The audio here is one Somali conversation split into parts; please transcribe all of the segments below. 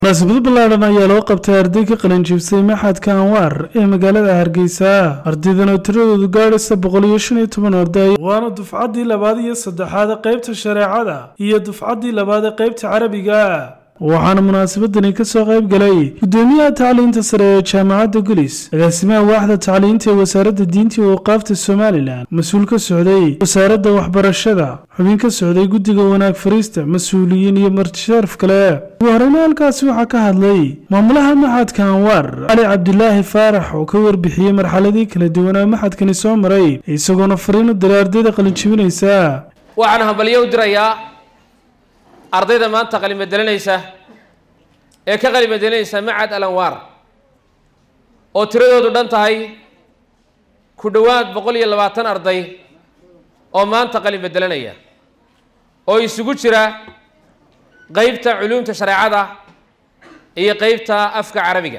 munaasabado ballaadhan ayaa loo qabtay arday ka qalinjibsay maxadka anwaar ee magaalada hargeysa ardaydan oo tiradoodu gaadhaysa boqol iyo shan iyo toban arday waana dufcaddii labaad iyo saddexaad qaybta shareecada iyo dufcaddii labaad ee qaybta carabiga waxaana munaasabadani kasoo qayb galay gudoomiyaha tacliinta sare ee jaamacadda gulis agaasimaha waaxda tacliinta ee wasaaradda diinta iyo waqaafta somalilan mas-uul ka socday wasaaradda waxbarashada xubin ka socday guddiga wanaag fariista mas-uuliyiin iyo martisharaf kale ugu horeyna halkaasi waxaa ka hadlay maamulaha maxadka anwaar cali cabdilaahi faarax oo ka warbixiyey marxaladii kala duwanaa maxadkani soo maray isagoona fariin u diray ardayda qalinjibinaysa waxaan hambalyo u dirayaa ardayda maanta qalimadelinaysa ee ka qalimadelinaysa macad alanwaar oo tiradoodu dhan tahay ku dhowaad boqol iyo labaatan arday oo maanta qalimadelinaya oo isugu jira qeybta culuumta shareecada iyo qeybta afka carabiga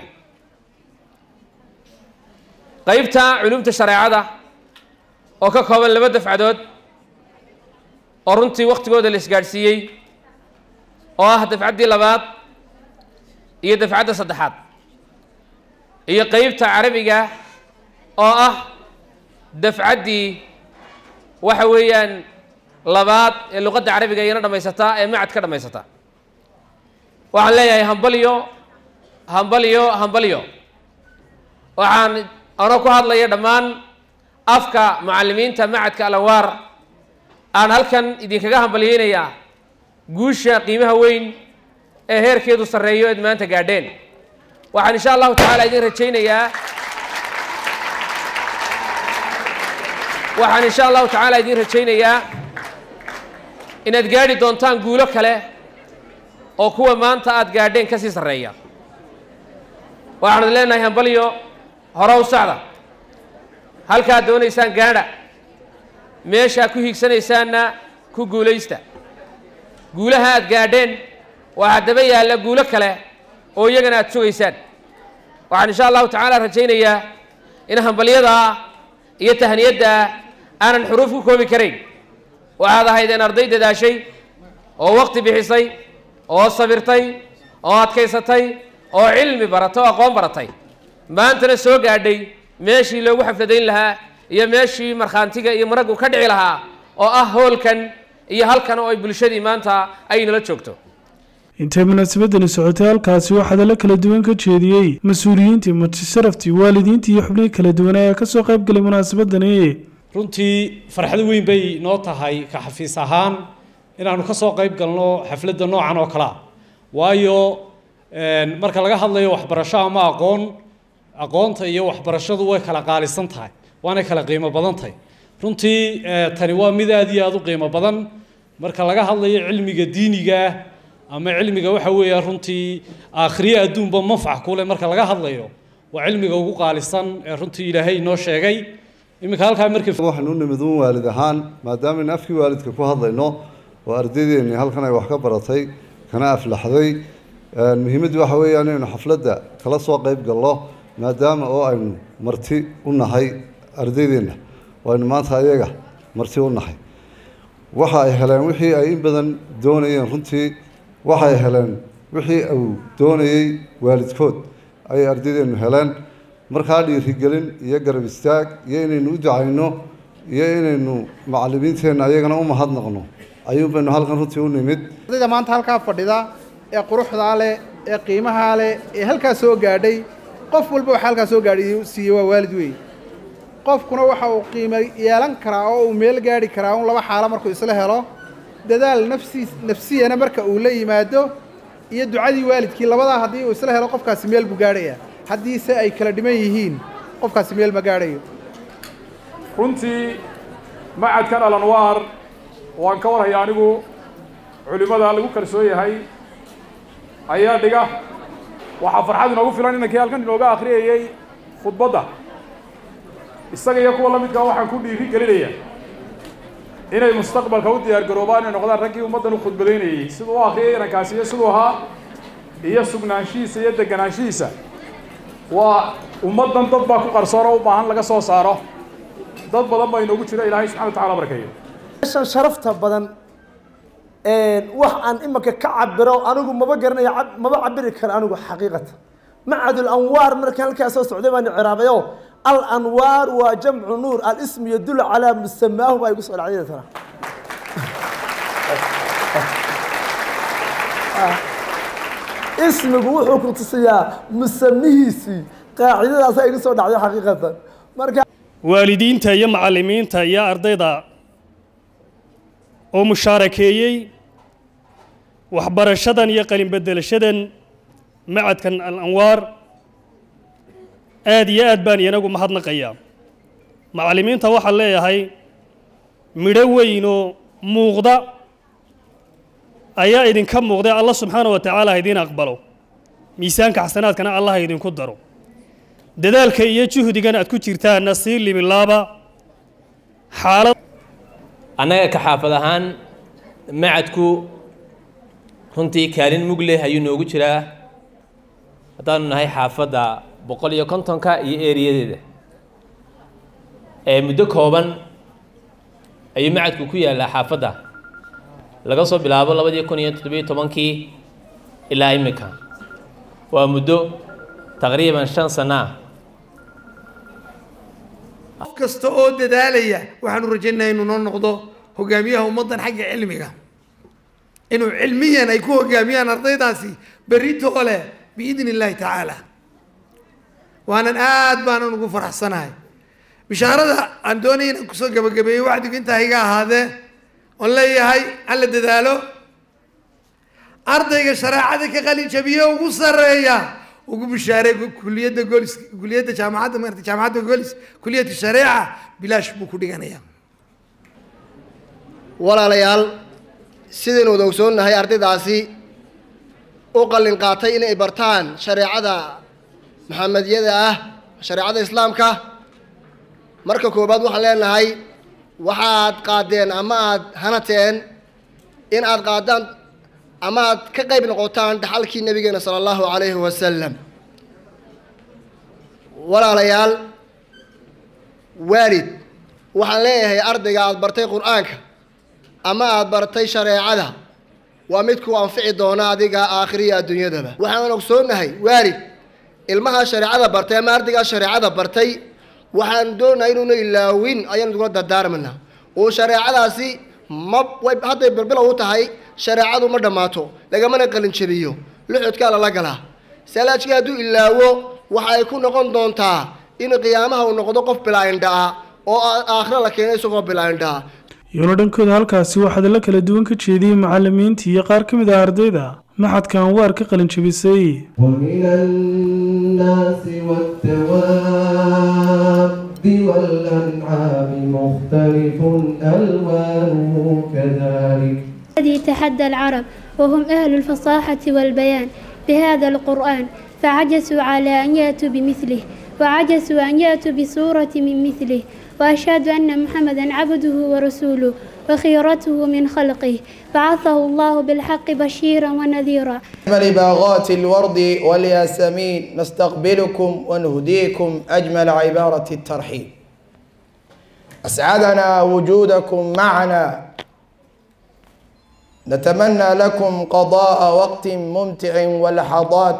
qeybta culuumta shareecada oo ka kooban laba dafcadood oo runtii waktigooda la isgaadhsiiyey oo ah dafcaddii labaad iyo dafcadda saddexaad iyo qeybta carabiga oo ah dafcaddii waxa weeyaan labaad ee luqadda carabiga iyana dhammaysataa ee macad ka dhammaysata waxaan leeyahay hambalyo hambalyo hambalyo waxaan anoo ku hadlaya dhammaan afka mucallimiinta macadka alanwaar aan halkan idinkaga hambalyeynayaa guusha qiimaha weyn ee heerkeedu sarreeyo eed maanta gaadheen waxaan insha allahu tacaala idin rajaynayaa waxaan insha allahu tacaala idin rajaynayaa inaad gaadhi doontaan guulo kale oo kuwa maanta aada gaadheen kasii sarreeya waxaan leenahay hambalyo hore u socda halkaad doonaysaan gaadha meeshaa ku hiigsanaysaanna ku guulaysta guulaha aad gaadheen waxaa daba yaalla guulo kale oo iyagana aad sugaysaan waxaan insha allahu tacaala rajaynayaa in hambalyadaa iyo tahniyaddaa aanan xuruuf ku koobi karayn waxaad ahaydeen arday dadaashay oo waqti bixisay oo sabirtay oo adkaysatay oo cilmi baratay oo aqoon baratay maantana soo gaadhay meeshii loogu xafladayn lahaa iyo meeshii markhaantiga iyo maraggu ka dhici lahaa oo ah hoolkan iyo halkan oo ay bulshadii maanta ay nala joogto intay munaasabadani socotay halkaasi waxaa hadallo kala duwan ka jeediyey mas-uuliyiintii martisharaftii waalidiintii iyo xubnihii kala duwan ee kasoo qayb galay munaasabadani runtii farxad weyn bay noo tahay ka xafiis ahaan inaanu ka soo qayb galno xafladda noocan oo kale ah waayo marka laga hadlayo waxbarasho ama aqoon aqoonta iyo waxbarashadu way kala qaalisan tahay waanay kala qiimo badan tahay runtii tani waa mid aada iyo aada u qiimo badan marka laga hadlayo cilmiga diiniga ama cilmiga waxa weeya runtii aakhriye adduunba manfac kule marka laga hadlayo waa cilmiga ugu qaalisan ee runtii ilaahay inoo sheegay iminka halkaa markii waxaan u nimid un waalid ahaan maadaama in afkii waalidka ku hadlayno oo ardaydeennii halkan ay wax ka baratay kana aflaxday muhiimaddu waxa weeyaan inaynu xafladda kala soo qayb galno maadaama oo aynu marti u nahay ardaydeenna oo aynu maanta ayaga marti u nahay waxa ay heleen wixii ay in badan doonayeen runtii waxay heleen wixii uu doonayey waalidkood ayay ardaydeennu heleen markaa dhiirigelin iyo garab istaag iyo inaynu u ducayno iyo inaynu macallimiinteenna ayagana u mahadnaqno ayuun baynu halkan runtii u nimid ardayda maanta halkaa fadhida ee quruxdaa leh ee qiimahaa leh ee halkaa soo gaadhay qof walba waxa halkaa soo gaadhay siiyey waa waalid weyn qofkuna waxa uu qiimo yeelan karaa oo uu meel gaadhi karaa un laba xaalo markuu isla helo dadaal nafsiis nafsiyana marka uu la yimaado iyo ducadii waalidkii labadaa haddii uu isla helo qofkaasi meel buu gaadhaya haddiise ay kala dhiman yihiin qofkaasi meel ma gaadhayo runtii macadkan alanwaar waan ka warhaya anigu culimmada lagu kalsoon yahay ayaa dhiga waxaa farxad inoogu filan inankii halkan inooga akhriyayey khudbadda isaga iyo kuwa la midkaa waxaan ku dhiiri gelinaya inay mustaqbalka u diyaar garoobaan inay noqdaan raggii ummaddan u khudbadaynayey siduu u akhriyay inankaasi iyo siduu ahaa iyo sugnaanshihiisa iyo deganaanshihiisa waa ummaddan dad baa ku qarsoon oo u baahan laga soo saaro dad badan baa inoogu jira ilaahay subxana wa tacala barkeeyo meeshan sharafta badan wax aan imanka ka cabiro anigu maba garanaya maba cabiri karo anigu xaqiiqata macad lanwaar markaan halkaa soo socday baan ciraabayo alanwaar waa jamcu nuur alismu yadulu calaa musamaahu baa igu soo dhacday tana ismigu wuxuu ku tusiyaa musamihiisii qaacidadaasaa igu soo dhacday xaqiiqatan marka waalidiinta iyo macallimiinta iyo ardayda oo mushaarakeeyey waxbarashadan iyo qalin bedelashadan macadkan al-anwaar aad iyo aad baan iyanagu mahadnaqayaa macallimiinta waxaan leeyahay midho weynoo muuqda ayaa idinka muuqday allah subxaana wa tacaala ha idiin aqbalo miisaanka xasanaadkana allah ha idinku daro dadaalka iyo juhdigan aad ku jirtaanna sii limilaaba xaalad annaga ka xaafad ahaan macadku runtii kaalin mug leh ayuu noogu jiraa haddaanu nahay xaafadda boqol iyo kontonka iyo eeriyadeeda ee muddo kooban ayuu macadku ku yaallaa xaafadda laga soo bilaabo labadii kun iyo toddobiyo tobankii ilaa imika waa muddo taqriiban shan sana ah qof kasta oo dadaalaya waxaanu rajaynayaa inuu noo noqdo hogaamiyaha ummaddan xagga cilmiga inuu cilmiyan ay ku hogaamiyaan ardaydaasi berritoo leh biidni illaahi tacaala waanan aad baanan ugu faraxsanahay bishaarada aan doonaya inaan kusoo gabagabeeyo wacdigu intaa iga ahaadee oon leeyahay aan la dadaalo ardayga shareecada ka qalin jabiye ugu sarreeya ugu bishaaray kuliyadda golis kuliyadda jaamacadda maarata jaamacadda golis kuliyatu shareeca bilaash buu ku dhiganayaa walaalayaal sidaynu wada ogsoonnahay ardaydaasi u qallin qaatay inay bartaan shareecada maxamediyada ah shareecada islaamka marka koowaad waxaan leenahay waxaad qaadeen ama aad hanateen in aad qaadaan ama aad ka qayb noqotaan dhaxalkii nabigeena sala allahu calayhi wasalam walaalayaal waalid waxaan leeyahay ardayga aada bartay qur-aanka ama aada bartay shareecada waa mid ku anfici doona adiga aakhiriya adduunyadaba waxaan ogsoonnahay waalid ilmaha shareecada bartay ama ardaygaa shareecada bartay waxaan doonahay inuuna ilaawin ayaan idugula dardaarmana oo shareecadaasi ma way hadday bilbilow u tahay shareecadu ma dhammaato lagamana qalin jabiyo luxudkaa lala galaa salaajkii hadduu ilaawo waxa ay ku noqon doontaa in qiyaamaha uu noqdo qof bilaa-indha-a oo aakhira la keeno isagoo bilaa-indha-a iyona dhankooda halkaasi waxaad la kala duwan ka jeediyey macallimiintii iyo qaar ka mid ah ardayda maxadka anwaar ka qalin jabisay ومن الناس والدواب والأنعام مختلف ألوانه كذلك الذي تحدى العرب وهم أهل الفصاحة والبيان بهذا القرآن فعجزوا على أن يأتوا بمثله وعجزوا أن يأتوا بسورة من مثله وأشهد أن محمدا عبده ورسوله وخيرته من خلقه بعثه الله بالحق بشيرا ونذيرا أجمل باغات الورد والياسمين نستقبلكم ونهديكم أجمل عبارة الترحيب أسعدنا وجودكم معنا نتمنى لكم قضاء وقت ممتع ولحظات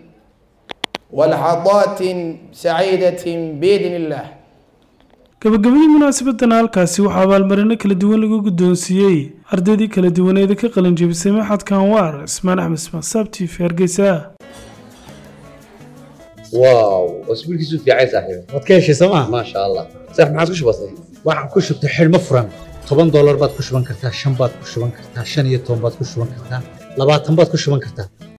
ولحظات سعيدة بإذن الله gabagabadii munaasabadan halkaasi waxaa abaalmarino kala duwan lagu guddoonsiiyey ardaydii kala duwaneeda ka qalin jebisay maxadka anwaar ismaan axmed ismaan saabti fi hargeysa واو اسبوع كيسو في عايز صاحبي waad ka heshay sooma ما شاء الله صح ما عادش بسيط waxaan ku shubtay xidhmo furan toban doolar baad ku shuban kartaa shan baad ku shuban kartaa shan iyo toban baad ku shuban kartaa labaatan baad ku shuban kartaa